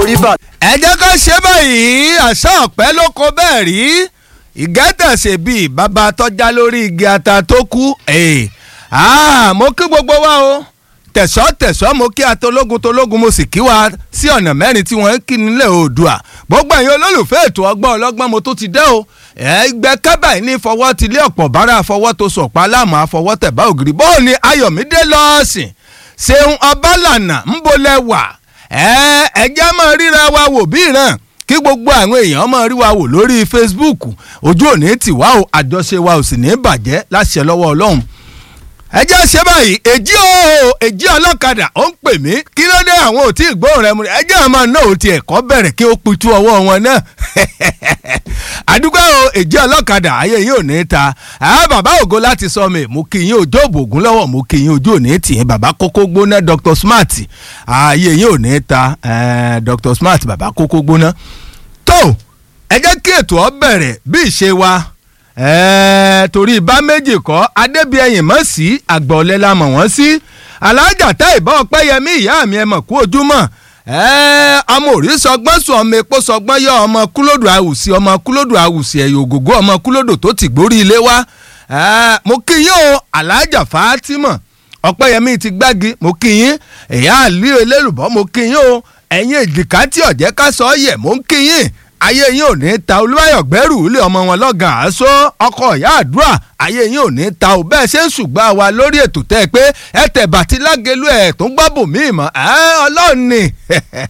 orí bà. ẹ jẹ́ ká ṣe báyìí àṣà ọ̀pẹ ló kọ bẹ́ẹ̀ rí ìgẹ́tẹ̀sẹ̀ bíi bàbá tọ́já lórí igi ata tó kú mo kí gbogbo wa o tẹ̀sọ́ tẹ̀sọ́ mo kí atológun tológun mo sì kí wa sí ọ̀nà mẹ́rin tí wọ́n ń kí nílẹ̀ oòdùà gbogbo ẹ̀yin olólùfẹ́ ètò ọgbọ́n ọlọ́gbọ́n mo tó ti dé o ẹgbẹ́ kábàáyé ní fọwọ́ ti lé ọ̀pọ̀ bára fọwọ́ tó sọ̀pá láàmú àfọwọ́ tẹ̀bá ògiri bóò ni ayọ̀mídé lọ́ọ̀sìn ṣeun ọbálànà ń bolẹ̀ wà ẹ jẹ́ máa ríra wa wò bí ìran kí gbogbo àwọn èèyàn máa rí wa wò lórí Facebook ojú òní tì wá o àjọṣe wa ò sì ní bàjẹ́ láṣẹ lọ́wọ́ Ọlọ́run ẹ jẹ́ ṣe báyìí èjì o èjì ọlọ́kadà ó ń pè mí kí ló dé àwọn ò tí ì gbóhùn rẹ mu ẹ jẹ́ àmọ́ náà ò ti ẹ̀kọ́ bẹ̀rẹ̀ kí ó pitú ọwọ́ wọn náà àdúgbò o èjì ọlọ́kadà ayé yìí ò ní ta àwọn bàbá ògo láti sọ mi mo kí yín ojú òbò ògùn lọ́wọ́ mo kí yín ojú òní tì yín bàbá kókó gbóná Dr Smart ayé yìí ò ní ta Dr Smart bàbá kókó gbóná tó ẹ jẹ́ kí ètò ọ bẹ̀rẹ̀ bí ìṣe wa ẹ̀ẹ́ torí bá méjì kọ́ adébíyẹ̀yìn mọ̀ sí àgbọ̀lẹ̀ la mọ̀ wọ́n sí alájà tá ìbá ọpẹ́yẹmí ìyá mi ẹ mọ̀ kú ojúmọ́ ẹ̀ẹ́ ọmọ òrí sọgbọ́n sùn ọmọ epo sọgbọ́n yọ ọmọ kúlódù àwùsí ọmọ kúlódù àwùsí ẹ̀yọ̀ ògògó ọmọ kúlódù tó ti gbórí ilé wá ẹ̀ẹ́ mo kí yín o alájà fátímọ̀ ọpẹ́yẹmí ti gbági mo kí yín ìyá àlú elélùbọ́ mo kí yín o ẹ̀yin èjìká tí ọ̀jẹ́ ká sọ yẹ̀ mo ń kí yín ayé yín ò ní ta olúwayọ̀ gbẹ́rù ilé ọmọ wọn lọ́gàn àásọ ọkọ̀ ìyá àdúrà ayé yín ò ní ta ò bẹ́ẹ̀ ṣe ń ṣùgbọ́n àwa lórí ètò tẹ́ ẹ pé ẹ tẹ̀ bàtí lágẹ̀lú ẹ̀ tó ń gbọ́ bòmíì mọ́ ẹ ọlọ́run ni